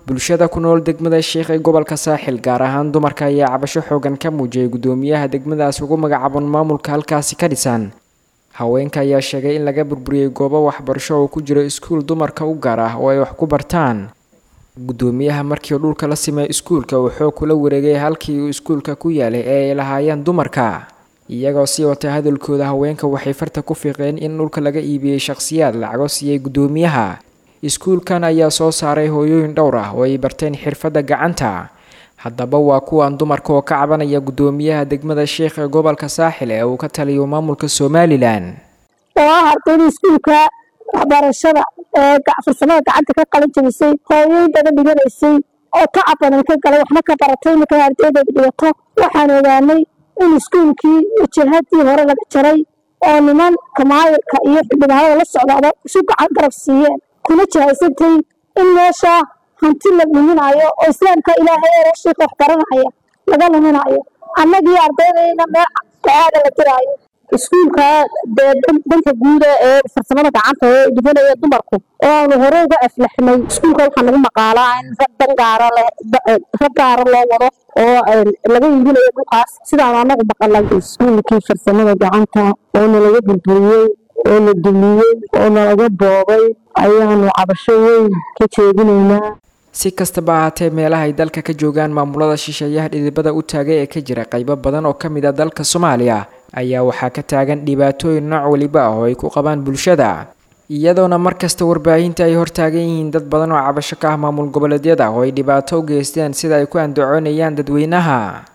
bulshada ku nool degmada sheekh ee gobolka saaxil gaar ahaan dumarka ayaa cabasho xoogan ka muujiyay guddoomiyaha degmadaas ugu magacaaban maamulka halkaasi ka dhisan haweenka ayaa sheegay in laga burburiyey goobo waxbarasho oo ku jiro iskuul dumarka u gaar ah oo ay wax ku bartaan guddoomiyaha markii dhulka la simay iskuulka wuxuu kula wareegay halkii uu iskuulka ku yaalay ee ay lahaayeen dumarka iyagoo sii watay hadalkooda haweenka waxay farta ku fiiqeen in dhulka laga iibiyey shakhsiyaad lacago siiyey guddoomiyaha iskuulkan ayaa soo saaray hooyooyin dhowr ah oo ay barteen xirfadda gacanta haddaba waa kuwan dumarka oo ka cabanaya guddoomiyaha degmada sheekh ee gobolka saaxil ee uu ka taliyo maamulka somalilan oo ah ardayda iskuulka waxbarashada ee farsamada gacanta ka qalin jabisay hooyooyin badan dhiganaysay oo tacab badan ka galay waxna ka baratay markay ardaydeeda dhigato waxaan ogaanay in iskuulkii wajahadii hore laga jaray oo niman kamaayirka iyo xildhibaanada la socdaaba isu gacan garab siiyeen kuna jahaysantay in meesha hanti la luminayo oo islaamka ilaahay ee rashiika wax baranaya laga luminayo annagii ardaydayna meel dacaada la diraayo iskuulka dee dhanka guuda ee farsamada gacanta ee dhibanaya dumarku oo aanu hore uga aflaxnay iskuulka waxaa nagu maqaalaa in rag dangaara rag gaara loo wado oo laga iibinayo dhulkaas sidaan anagu maqalay iskuulkii farsamada gacanta oo nalaga burburiyey oo la dumiyey oo nalaga boobay ayaanu cabasho weyn ka jeedinaynaa si kastaba ahaatee meelaha ay dalka ka joogaan maamulada shisheeyaha dhidibada u taagay ee ka jira qaybo badan oo ka mid a dalka soomaaliya ayaa waxaa ka taagan dhibaatooyin nooc waliba ah oo ay ku qabaan bulshada iyadoona markasta warbaahinta ay hortaagan yihiin dad badan oo cabasho ka ah maamul goboleedyada oo ay dhibaato u geysteen sida ay ku andacoonayaan dadweynaha